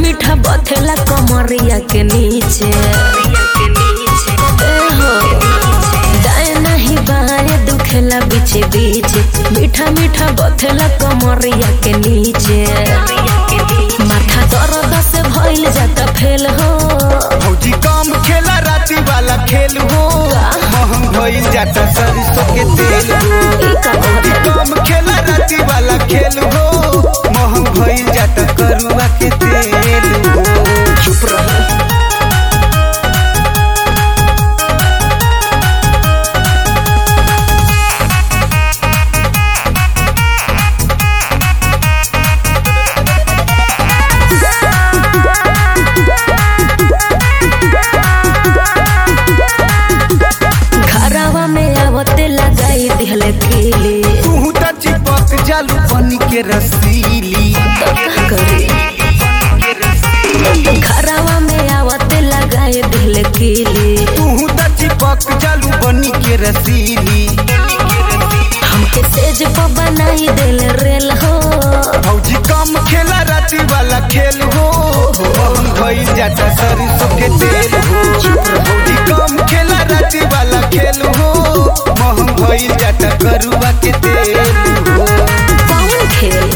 मीठा बथेला कमरिया के नीचे ए हो दाएं नहीं बाएं दुखेला बीचे बीचे मीठा मीठा बथेला कमरिया के नीचे माथा दर्द से भइल जाता फेल हो फौजी कम खेला राती वाला खेल हो महंग भइल जाता सरसों के तेल हो ई का फौजी कम खेला राती वाला खेल हो महंग भइल जाता करुआ के तेल हो चुप रह घरवा में आवते लगाई दिहले खिली तू त चिपक जालू बनी के रसीली तो का करी घरवा में आवते लगाई दिहले खिली तू त चिपक जालू बनी के रसीली हमके सेज पर बनाई दिल रेल हो फौजी कम खेला राती वाला खेल हो महंग भइल जाता सरसों के तेल हो फौजी कम खेला राती वाला खेल हो महंग भइल जाता करुआ के तेल हो कौन खेल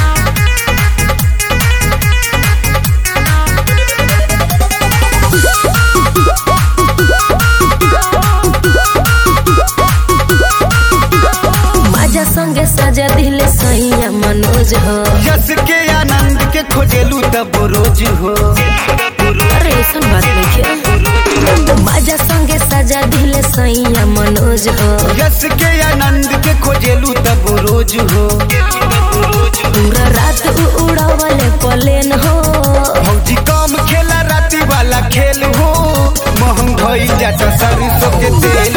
मजा संगे सजा दिले सैया मनोज हो यस के आनंद के खोजेलू तब रोज हो अरे ऐसन बात नहीं है मजा संगे सजा दिले सैया मनोज हो यस के आनंद के खोजेलू तब रोज हो पूरा रात उ उड़ावले पलेन हो फौजी कम खेला राती वाला खेल हो महंग भइल जाता सरसों के तेल